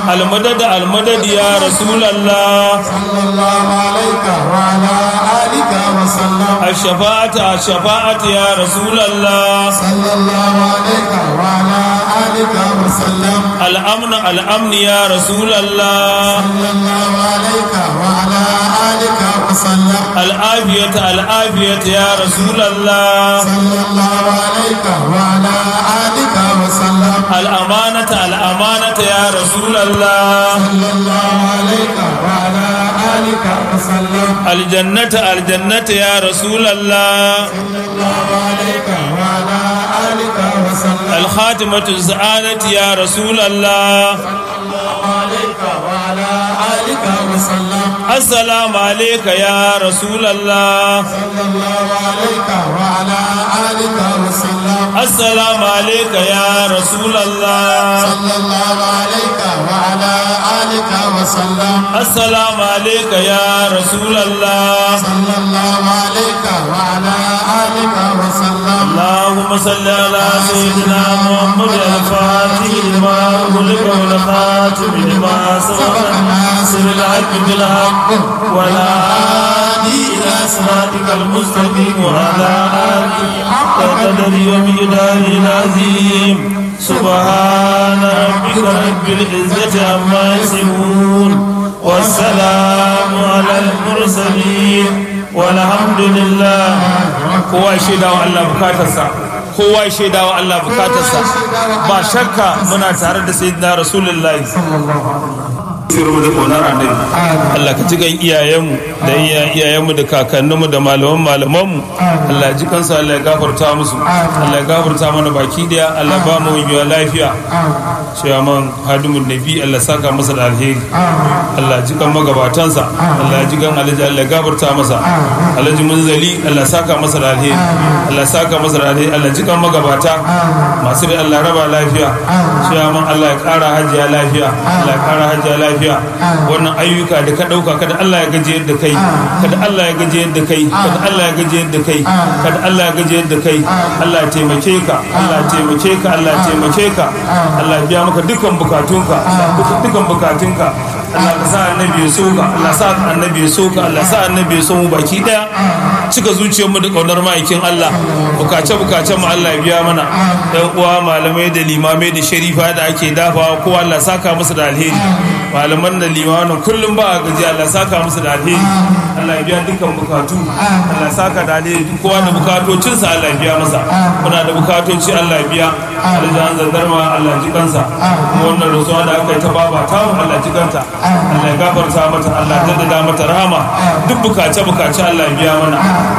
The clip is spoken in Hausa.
المدد المدد يا رسول الله صلى الله عليك وعلى آلك وسلم الشفاعة الشفاعة يا رسول الله صلى الله عليك وعلى آلك وسلم الأمن الأمن يا رسول الله صلى الله عليك وعلى آلك وسلم العافية العافية يا رسول الله صلى الله عليك وعلى آلك وسلم الأمانة الأمانة يا رسول الله صلى الله عليك وعلى آلك وسلم الجنة الجنة يا رسول الله صلى الله عليك وعلى آلك وسلم الخاتمة السعادة يا رسول الله صلى الله عليك وعلى آلك وسلم السلام عليك يا رسول الله صلى الله عليك وعلى آلك وسلم السلام عليك يا رسول الله صلى الله عليك وعلى آلك وسلم السلام عليك يا رسول الله صلى الله عليك وعلى آلك وسلم اللهم صل على سيدنا محمد الفاتح لما أغلق والخاتم لما سبق الناصر الحق بالحق ولا هادي إلى صراطك المستقيم وعلى آله حق قدره ومقداره العظيم سبحان ربك رب العزة عما يصفون والسلام على المرسلين والحمد لله kowa ya shaida wa Allah bukatarsa kowa ya shaida wa Allah bukatarsa ba shakka muna tare da sayyidina rasulullahi sirru da ƙaunar annabi Allah ka cigan iyayenmu da iyayenmu da kakanninmu da malaman malamanmu Allah ji kansu Allah ya gafarta musu Allah ya gafarta mana baki daya Allah ba mu yiwa lafiya cewa man hadimun nabi Allah saka masa da alheri Allah ji kan magabatansa Allah ji kan alhaji Allah ya gafarta masa alhaji munzali Allah saka masa da alheri Allah saka masa da alheri Allah ji kan magabata masu da Allah raba lafiya cewa man Allah ya kara hajiya lafiya Allah ya kara hajiya lafiya lafiya wannan ayyuka da ka ɗauka kada Allah ya gaji yadda kai kada Allah ya gaji yadda kai kada Allah ya gaji yadda kai kada Allah ya gaji yadda kai Allah ya taimake ka Allah ya taimake ka Allah ya taimake ka Allah ya biya maka dukkan bukatunka dukkan bukatunka Allah ka sa annabi ya soka Allah sa annabi ya soka Allah sa annabi ya so mu baki daya cika zuciyar mu da kaunar ma'aikin Allah bukace bukace mu Allah ya biya mana dan uwa malamai da limamai da sharifa da ake dafawa ko Allah saka musu da alheri malaman da limanin kullum ba a gaji Allah saka musu da alheri Allah ya biya dukkan bukatu Allah saka da alheri kowa da bukatocinsa Allah ya biya masa muna da bukatoci Allah ya biya aljan zandarma Allah ji kansa kuma wannan rasuwa da aka yi ta baba ta Allah ji kanta Allah ya gafarta mata Allah ya daddada mata rahama duk bukace bukace Allah ya biya mana